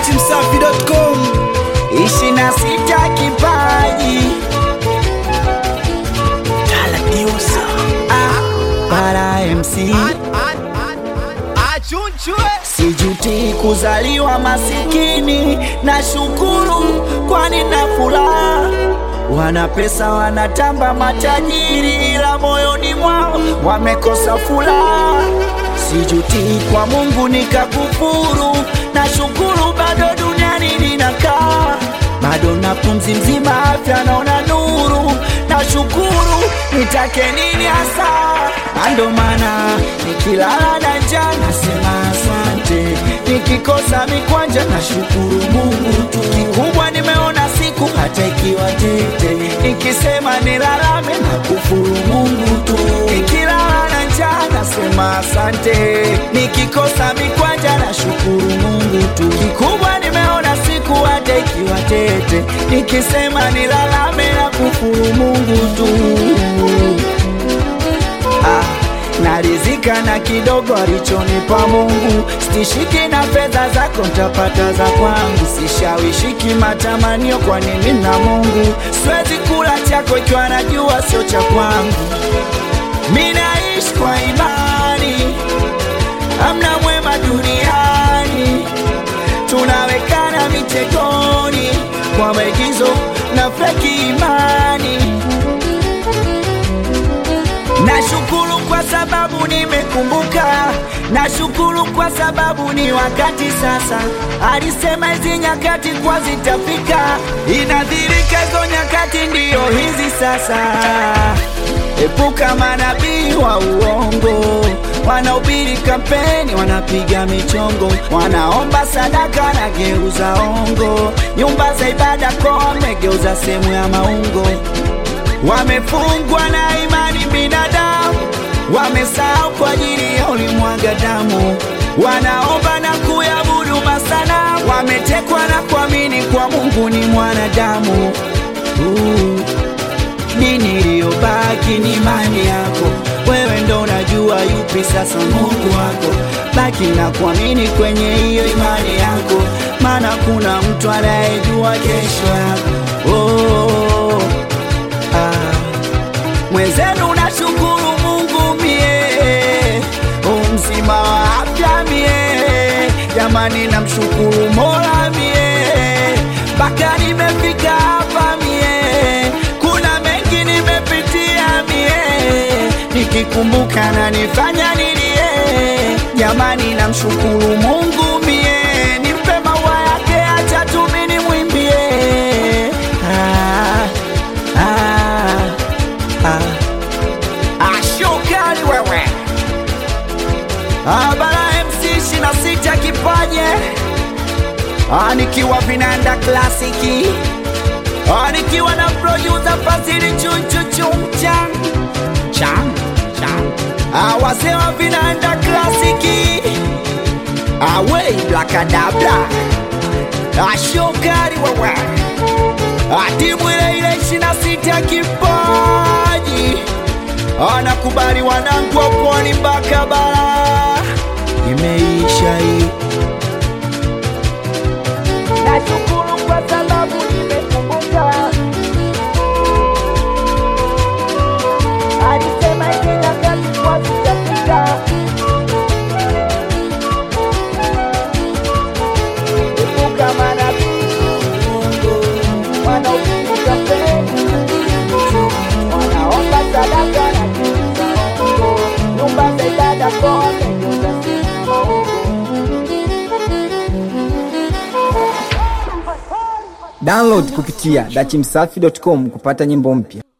dachimsafi.com ishirini na sita kipaji Ah, para MC sijuti kuzaliwa masikini na shukuru kwani na furaha wana pesa wanatamba matajiri ila moyoni mwao wamekosa furaha sijuti kwa mungu nikakufuru na shukuru bado duniani ninakaa bado na pumzi mzima afya naona nuru na shukuru nitake nini hasa ando maana nikilala na njaa nasema asante nikikosa mikwanja na shukuru mungu tu kikubwa nimeona siku hata ikiwa tete nikisema nilalame na kufuru mungu tu nikilala na njaa nasema asante nikikosa mikwanja na shukuru mungu tu kikubwa nimeona siku hata ikiwa tete nikisema nilalame na kufuru mungu tu ah, narizika na kidogo alichonipa Mungu, stishiki na fedha zako ntapata za kwangu, sishawishiki matamanio, kwa nini na Mungu siwezi kula chako ikiwa najua sio cha kwangu. Mi naishi kwa imani, amna mwema duniani, tunawekana mitegoni kwa maigizo na feki imani. Nashukuru kwa sababu nimekumbuka, nashukuru kwa sababu ni wakati sasa. Alisema hizi nyakati kwa zitafika, inadhirika hizo nyakati ndiyo hizi sasa. Epuka manabii wa uongo, wanaubiri kampeni, wanapiga michongo, wanaomba sadaka na geuza ongo, nyumba za ibada kwa wamegeuza sehemu ya maungo wamefungwa na imani binadamu, wamesahau kwa ajili ya ulimwaga damu, wanaomba na kuyabudu masana, wametekwa na kuamini kwa Mungu ni mwanadamu. Uh, dini iliyobaki ni imani yako, wewe ndo unajua yupi sasa Mungu wako. Baki na kuamini kwenye hiyo imani yako, maana kuna mtu anayejua kesho yako. Oh, ah. Mwenzenu nashukuru Mungu mie, umzima wa afya mie, jamani namshukuru Mola mie, mpaka nimefika hapa mie, kuna mengi nimepitia mie, nikikumbuka na nifanya nilie, jamani namshukuru Mungu mie, nimpe maua yake, acha tu mimi nimwimbie ah, ah. Ah, ashokali wewe ah, bara MC ishirini na sita kipaje ah, nikiwa vinanda klasiki ah, nikiwa na producer Fazili chunchuchumchan chan chan ah, wazee wa vinanda klasiki ah, wei blakadabla ashokali wewe timu ile ile ishirini na sita kipaji anakubali wanangu wa pwani mpaka bara imeisha hii nashukuru kwa sababu nimekumbuka alisema hizi nyakati kwa zitafika epuka manabii wanaopiga kampeni, wanaomba sadaka na kuuza hongo, nyumba za ibada kote geuza sehemu ya maungo. download kupitia dachimsafi.com kupata nyimbo mpya